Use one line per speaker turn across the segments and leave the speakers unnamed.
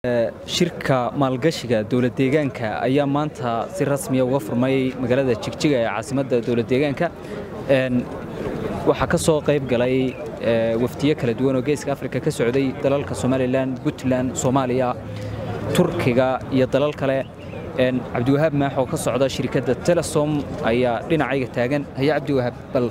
shirka maalgashiga dowlad deegaanka ayaa maanta si rasmiya uga furmay magaalada jigjiga ee caasimadda dowlad deegaanka waxaa ka soo qayb galay wafdiyo kala duwan oo geeska afrika ka socday dalalka somalilan puntland soomaaliya turkiga iyo dalal kale cabdiwahaab maax oo ka socda shirkadda telesom ayaa dhinacayga taagan haya cabdiwahaab bal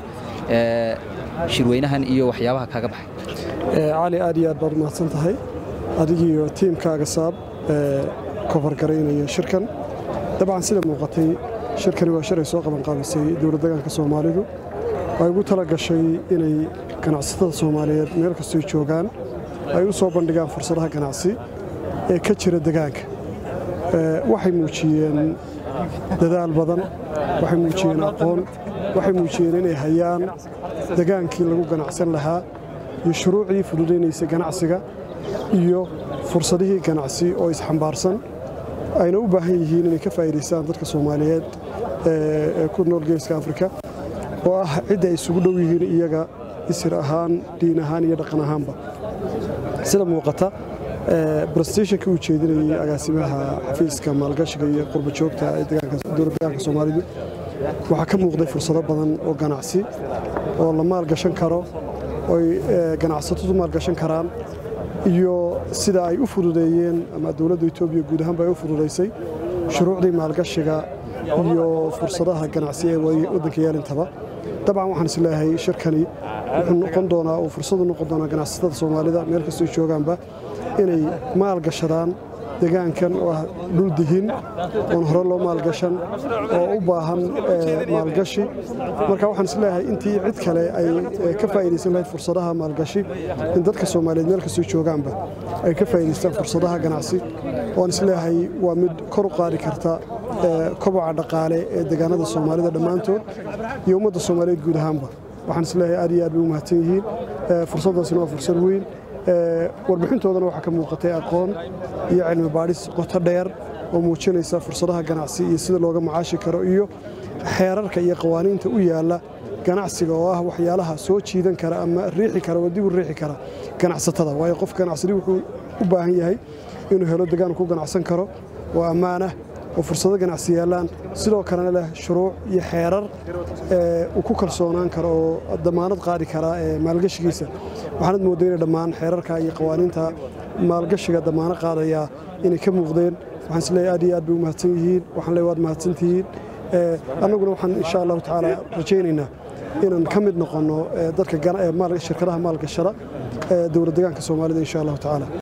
shirweynahan iyo waxyaabaha kaaga baxay
cali aad iyo aad baad umahadsan tahay adigiiyo tiimkaaga saab ee kofargaraynaya shirkan dabcan sida muuqatay shirkani waa shir ay soo qabanqaabisay dowlad deegaanka soomaalidu ay ugu tala gashay inay ganacsatada soomaaliyeed meel kastoy joogaan ay u soo bandhigaan fursadaha ganacsi ee ka jira degaanka waxay muujiyeen dadaal badan waxay muujiyeen aqoon waxay muujiyeen inay hayaan degaankii lagu ganacsan lahaa iyo shuruucdii fududaynaysa ganacsiga iyo fursadihii ganacsi oo isxambaarsan ayna u baahan yihiin inay ka faa'iidaystaan dadka soomaaliyeed ee ku nool geeska afrika oo ah cidda ay isugu dhow yihiin iyaga isir ahaan diin ahaan iyo dhaqan ahaanba sida muuqata brestationkii uu jeedinayey agaasimaha xafiiska maalgashiga iyo qurba joogta ee dowlad deegaanka soomaalidu waxaa ka muuqday fursado badan oo ganacsi oo la maalgashan karo oy ganacsatadu maalgashan karaan iyo sida ay u fududeeyeen ama dowladda etoobiya guud ahaanba ay u fududaysay shuruucdii maalgashiga iyo fursadaha ganacsi ee waddanka yeelintaba dabcan waxaan is leeyahay shirkani wuxuu noqon doonaa uu fursadu noqon doonaa ganacsatada soomaalida meel kastoo joogaanba inay maalgashadaan degaankan oo ah dhul dihin oon hore loo maalgashan oo u baahan maalgashi marka waxaan is leeyahay intii cid kale ay ka faa'iidaysan lahayd fursadaha maalgashi in dadka soomaaliyeed meel kastoo joogaanba ay ka faa'iidaystaan fursadaha ganacsi oan is leeyahay waa mid kor u qaadi karta koboca dhaqaale ee degaanada soomaalida dhammaantood iyo ummadda soomaaliyeed guud ahaanba waxaan is leeyahay aad iyo aad bay u mahadsan yihiin fursaddaasina waa fursad weyn warbixintoodana waxaa ka muuqatay aqoon iyo cilmi baadhis qoto dheer oo muujinaysa fursadaha ganacsi iyo sida looga macaashi karo iyo xeerarka iyo qawaaniinta u yaalla ganacsiga oo ah waxyaalaha soo jiidan kara ama riixi kara oo dib u riixi kara ganacsatada waayo qof ganacsadi wuxuu u baahan yahay inuu helo degaan ku ganacsan karo oo ammaanah oo fursado ganacsi yaallaan sidoo kalena leh shuruuc iyo xeerar uu ku kalsoonaan karo oo damaanad qaadi karaa ee maalgashigiisa waxaanad moodday inay dhammaan xeerarka iyo qawaaniinta maalgashiga damaano qaadayaa inay ka muuqdeen waxaan isleeyahay aad iyo aad bay u mahadsan yihiin waxaan leeyahay waad mahadsantihiin annaguna waxaan insha allahu tacaala rajaynaynaa inaan ka mid noqonno dadka shirkadaha maalgashada ee dowlad deegaanka soomaalida insha allahu tacaala